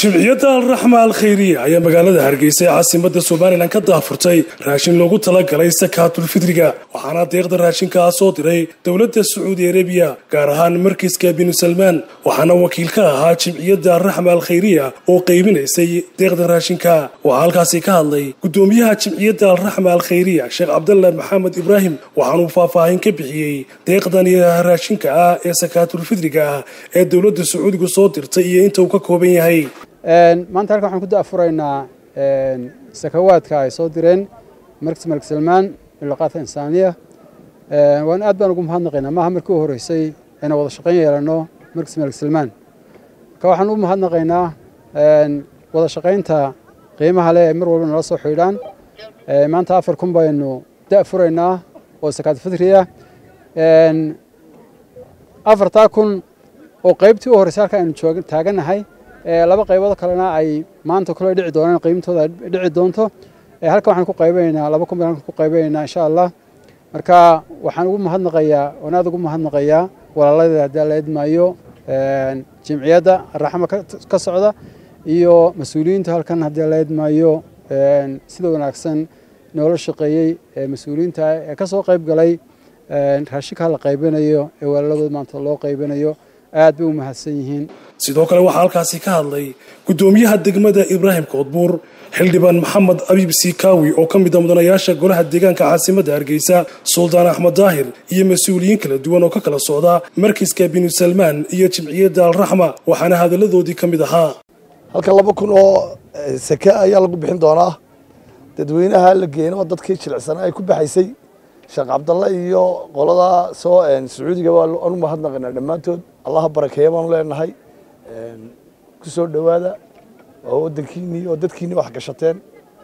jimciyadda alraxma alkhayriya ayaa magaalada hargeysa ee caasimada somalilan ka daafurtay raashin loogu talagalay sakaatulfidriga waxaana deeqda raashinkaa soo diray dowladda sacuudi arabiya gaar ahaan markiiska binu salmaan waxaana wakiil ka ahaa jimciyadda alraxma alkhayriya oo qaybinaysay deeqda raashinka waxaa halkaasi ka hadlay gudoomiyaha jimciyadda alraxma alkhayriya sheekh cabdalla maxamed ibraahim waxaanuu faahfaahin ka bixiyey deeqdan raashinka ah ee sakaatulfidriga ah ee dowladda sacuudigu soo dirtay iyo inta uu ka kooban yahay maanta halkan waxaan ku daafuraynaa sakawaadka ay soo direen markis malik salmaan ilaqaadka insaaniya waan aad baan ugu mahadnaqaynaa maaha markii u horreysay ayna wada shaqayn yeelanno markis malik salmaan marka waxaan u mahadnaqaynaa wada shaqaynta qiimaha leh ay mar walba nala soo xidhaan maanta afar kun baynu da'furaynaa oo sakaad fidriya afartaa kun oo qaybtii u horreysay halka aynu taagannahay laba qaybood kalena ay maanta kule dhici doonaan qiimtooda dhici doonto halkan waxaan ku qaybanaynaa laba kun baan halkan ku qaybanaynaa insha allah marka waxaan ugu mahadnaqayaa waan aad ugu mahadnaqayaa walaaladii haddii la idmaayo jimciyadda raxma ka socda iyo mas-uuliyiinta halkan haddii la idmaayo sida wanaagsan noola shaqeeyey mas-uuliyiinta ee ka soo qayb galay raashinkaa la qaybanayo ee walaaladooda maanta loo qaybanayo aad bay u mahadsan yihiin sidoo kale waxaa halkaasi ka hadlay gudoomiyaha degmada ibraahim koodbuur xildhibaan maxamed abiib siikaawi oo ka mida mudanayaasha golaha deegaanka caasimadda hargeysa suldaan axmed daahir iyo mas-uuliyiin kala duwan oo ka kala socda markiska binu salmaan iyo jimciyadda alraxma waxaana hadalladoodii ka mid ahaa halkan laba kun oo sake ayaa lagu bixin doonaa dadweynaha la geeno oo dadkii jilicsanaa ay ku baxaysay sheekh cabdalle iyo qoladaa soo sacuudiga waan u mahadnaqaynaa dhammaantood allaha barakeeya baanu leenahay ku soo dhowaada oo waddankiinnii oo dadkiinnii wax gashateen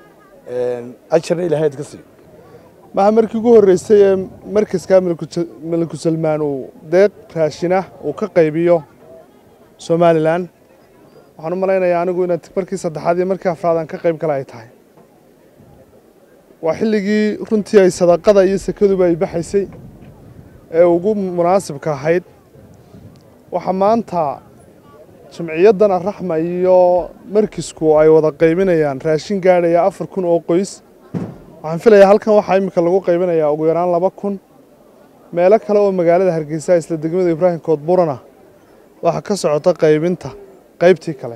ajarna ilahay ad ka siiyo maha markii ugu horreysay ee markaska maliku salmaan uu deeq raashinah uu ka qaybiyo somalilan waxaan u malaynayaa anigu inaad markii saddexaad iyo markii afraad aan ka qayb gala ay tahay waa xilligii runtii ay sadaqada iyo sakaduba ay baxaysay ee ugu munaasibka ahayd waxaa maanta jimciyaddan araxma iyo markisku ay wada qaybinayaan raashin gaadhaya afar kun oo qoys waxaan filayaa halkan waxaa iminka lagu qaybinayaa ugu yaraan laba kun meelo kale oo magaalada hargeysa isla degmada ibraahim koodburana waxaa ka socota qaybinta qaybtii kale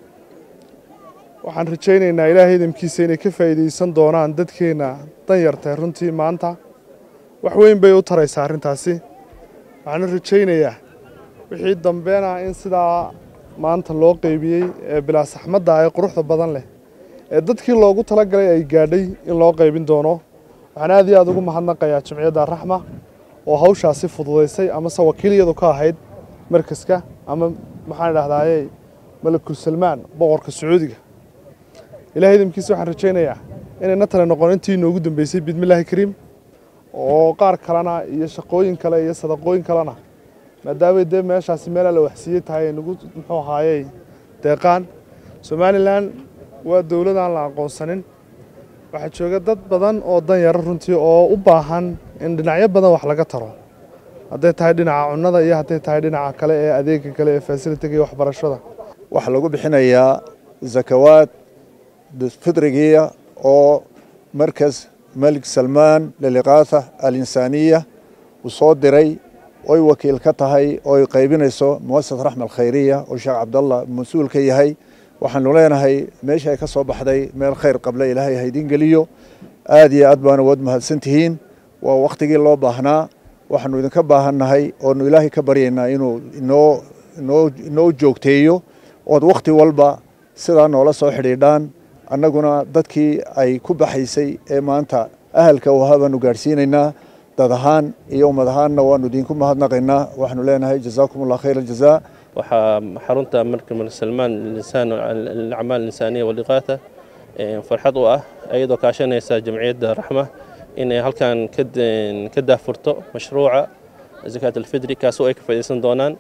waxaan rajaynaynaa ilaahay idamkiisa inay ka faa'iidaysan doonaan dadkeenna danyartay runtii maanta wax weyn bay u taraysaa arrintaasi waxaana rajaynayaa wixii dambeena in sidaa maanta loo qeybiyey ee bilaasaxmadda ee quruxda badan leh ee dadkii loogu talagalay ay gaadhay in loo qaybin doono waxaan aad iyo aad ugu mahadnaqayaa jimciyadda raxma oo hawshaasi fududaysay amase wakiilyadu ka ahayd markaska ama maxaan idhahdaaye malakul salmaan boqorka sacuudiga ilahay idamkiisa waxaan rajaynayaa inayna tale noqon intii inoogu dambeysay bidmillaahi kariim oo qaar kalena iyo shaqooyin kale iyo sadaqooyin kalena maadaamay dee meeshaasi meelaa la waxsiiyey tahay ay nagu muxuu ahaayey deeqaan somalilan waa dowlad aan la aqoonsanin waxaa jooga dad badan oo danyaro runtii oo u baahan in dhinacyo badan wax laga taro hadday tahay dhinaca cunnada iyo hadday tahay dhinaca kale ee adeega kale ee fasilitiga iyo waxbarashada waxaa lagu bixinayaa zakawaad fidrigiya oo markas malik salmaan liliqaatha alinsaaniya uu soo diray oy wakiil ka tahay ooy qaybinayso muasasat raxma alkhayriya oo sheekh cabdallah mas-uul ka yahay waxaanu leenahay meesha ay ka soo baxday meel khayr qabla ilaahay haydin geliyo aad iyo aad baana waad mahadsan tihiin waa wakhtigii loo baahnaa waxaanu idinka baahannahay oonu ilaahay ka baryaynaa inuu inoo inoo inoo joogteeyo ood wakhti walba sidaa noola soo xidhiidhaan annaguna dadkii ay ku baxaysay ee maanta ahalka u ahaa baanu gaadhsiinaynaa dad ahaan iyo ummad ahaanna waanu idinku mahadnaqaynaa waxaanu leenahay jazaakum allah khayr aljazaa waxaa xarunta marka malik salmaan alacmaal insaaniya waliqaata farxad u ah iyadoo kaashanaysa jamciyadda raxma inay halkan ka daafurto mashruuca zakaat alfidri kaasoo ay ka faaidaysan doonaan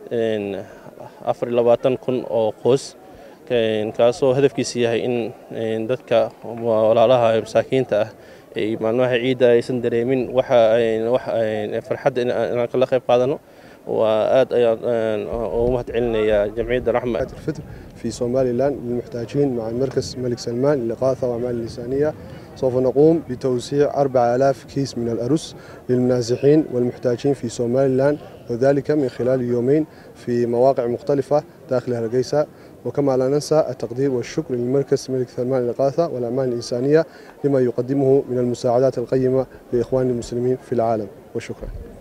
afar iyo labaatan kun oo qoys kaasoo hadafkiisa yahay in dadka walaalaha masaakiinta ah maalmaha ciidda aysan dareemin farxadda inaan kala qayb qaadano وآد أيضا ومهد علنيا جمعية الرحمة الفطر في سومالي لاند للمحتاجين مع المركز الملك سلمان للإغاثة وأعمال اللسانية سوف نقوم بتوزيع 4000 كيس من الأرز للمنازحين والمحتاجين في سومالي لاند وذلك من خلال يومين في مواقع مختلفة داخل هرقيسة وكما لا ننسى التقدير والشكر للمركز الملك سلمان للإغاثة والأعمال الإنسانية لما يقدمه من المساعدات القيمة لإخوان المسلمين في العالم وشكرا